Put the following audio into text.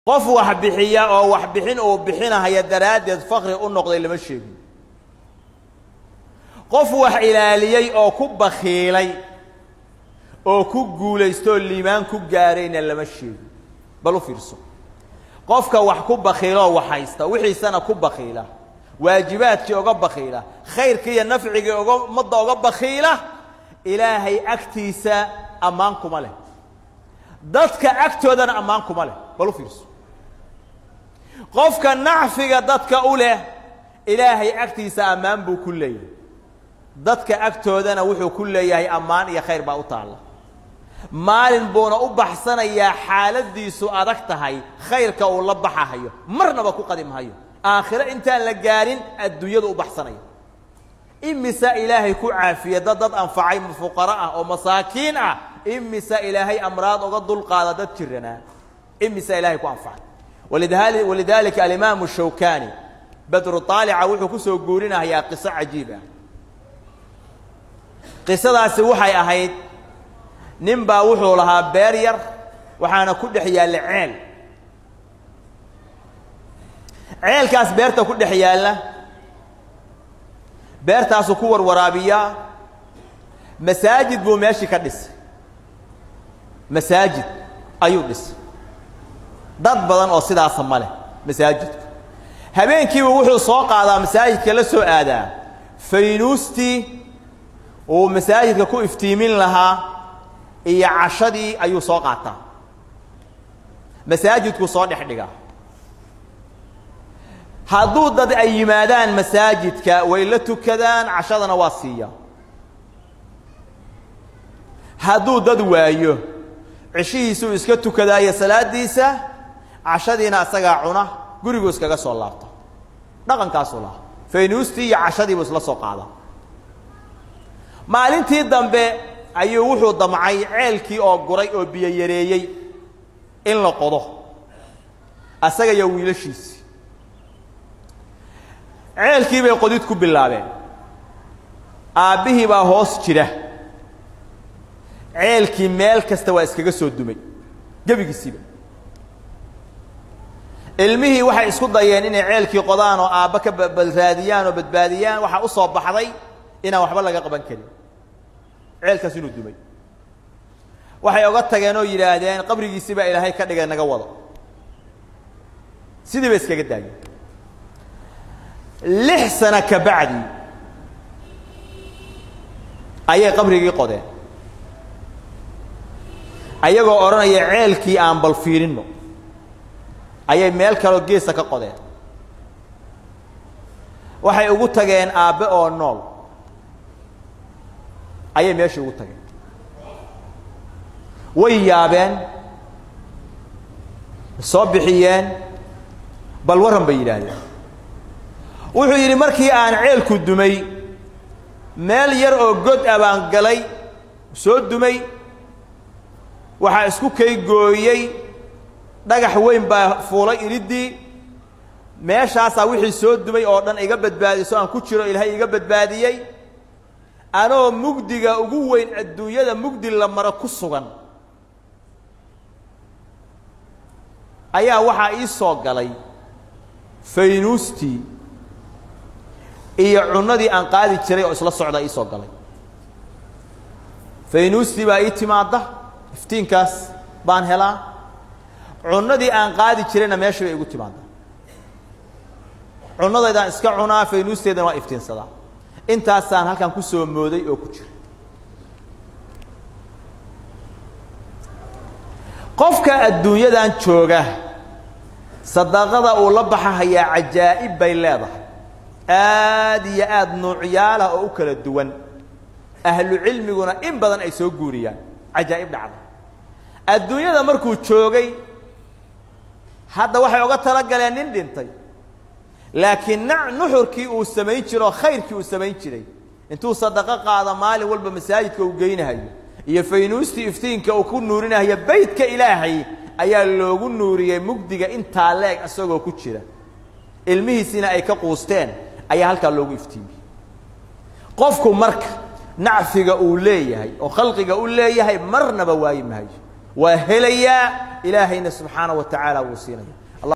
qof wax bixiya oo wax bixin uu bixinahaya daraaddeed fakri u noqday lama sheegin qof wax ilaaliyey oo ku bakhiilay oo ku guulaystoo liimaan ku gaarayna lama sheegin bal u fiirso qofka wax ku bakhiiloo wax haysta wixiisana ku bakhiila waajibaadkii oga bakhiila khayrkii iyo nafcigii oga ummadda oga bakhiila ilaahay agtiisa ammaan kuma leh dadka agtoodana ammaan kuma leh bal u fiirso qofka nacfiga dadka u leh ilaahay agtiisa ammaan buu ku leeyahay dadka agtoodana wuxuu ku leeyahay ammaan iyo khayr baa u taalla maalin buuna u baxsanayaa xaaladiisu adag tahay khayrka uu la baxahayo marnaba ku qadimhayo aakhiro intaan la gaarin adduunyadu u baxsanaya imisa ilaahay ku caafiya dad dad anfacay fuqaro ah oo masaakiin ah imisa ilaahay amraad oga dulqaada dad jiranaa imisa ilaahay ku anfacay walidali walidaalika alimaamu shawkani badru aalica wuxuu ku soo guurinahayaa qiso cajiib ah qisadaasi waxay ahayd nin baa wuxuu lahaa beer yar waxaana ku dhex yaalla ceel ceelkaas beerta ku dhex yaalla beertaasuu ku warwaraabiyaa masaajid buu meeshii ka dhisay masaajid ayuu dhisay dad badan oo sidaasa ma leh masaajidku habeenkiiba wuxuu soo qaadaa masaajidka la soo aadaa faynuustii uu masaajidka ku iftiimin lahaa iyo cashadii ayuu soo qaataa masaajidkuu soo dhex dhigaa hadduu dad ay yimaadaan masaajidka way la tukadaan cashadana waa siiya hadduu dad waayo cishihiisuu iska tukadaayo salaadiisa cashadiina isagaa cuna guriguu iskaga soo laabta dhaqankaasuu lahaa faynuustii iyo cashadiibuu isla soo qaada maalintii dambe ayuu wuxuu damcay ceelkii oo guray oo biyo yareeyey in la qodo asaga iyo wiilashiisii ceelkii bay qodid ku bilaabeen aabbihii baa hoos jira ceelkii meel kasta waa iskaga soo dumay gebigiisiiba ilmihii waxay isku dayeen inay ceelkii qodaan oo aabba ka balraadiyaan oo badbaadiyaan waxaa u soo baxday inaan waxba laga qaban karin ceelkaas inuu dumay waxay oga tageen oo yidhaahdeen qabrigiisii baa ilaahay ka dhigay naga wado sidii bay iskaga daageen lix sano ka bacdi ayay qabrigii qodeen ayagoo odhanaya ceelkii aan bal fiirinno ayay meel kaloo geesa ka qodeen waxay ugu tageen aabbe oo nool ayay meeshii ugu tageen way yaabeen soo bixiyeen bal warran bay yidhaahdeen wuxuu yidhi markii aan ceelku dumay meel yar oo god ah baan galay soo dumay waxaa isku kay gooyey dhagax weyn baa fuulay iriddii meeshaasaa wixii soo dumay oo dhan iga badbaadiso aan ku jiro ilaahay iga badbaadiyey anoo mugdiga ugu weyn adduunyada mugdi la maro ku sugan ayaa waxaa ii soo galay faynuustii iyo cunnadii aan qaadi jiray oo isla socda ii soo galay faynuustii baa ii timaadda iftiinkaas baan helaa cunnadii aan qaadi jirayna meesha bay igu timaadda cunnadaydaan iska cunaa faynuusteedana waa iftiinsadaa intaasaan halkan ku soo mooday oo ku jira qofka adduunyadan jooga sadaqada uu la baxahayaa cajaa'ib bay leedahay aad iyo aad nuucyaalah oo u kala duwan ahlu cilmiguna in badan ay soo guuriyaan cajaa'ib dhacda adduunyada markuu joogay hadda waxay oga talagaleen nin dhintay laakiin na nuxurkii uu samayn jiro oo khayrkii uu samayn jiray intuu sadaqo qaado maalin walba masaajidka uu geynahayo iyo faynuustii iftiinka uu ku nuurinahayo beytka ilaahay ayaa loogu nuuriyey mugdiga intaa leeg isagoo ku jira ilmihiisina ay ka quusteen ayaa halkaa loogu iftiimiyey qofku marka nacfiga uu leeyahay oo khalqiga u leeyahay marnaba waayi maayo waa helayaa ilaahayna subxaana wa tacaala wuu siinaya